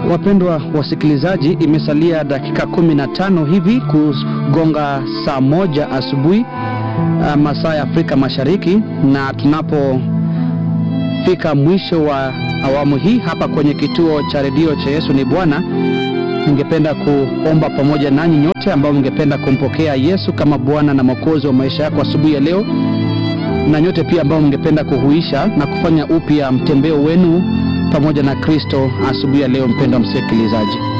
Wapendwa wasikilizaji, imesalia dakika kumi na tano hivi kugonga saa moja asubuhi uh, masaa ya Afrika Mashariki, na tunapofika mwisho wa awamu hii hapa kwenye kituo cha redio cha Yesu ni Bwana, ningependa kuomba pamoja nanyi nyote ambao mngependa kumpokea Yesu kama Bwana na Mwokozi wa maisha yako asubuhi ya leo, na nyote pia ambao mngependa kuhuisha na kufanya upya mtembeo wenu pamoja na Kristo asubuhi ya leo. Mpendwa msikilizaji,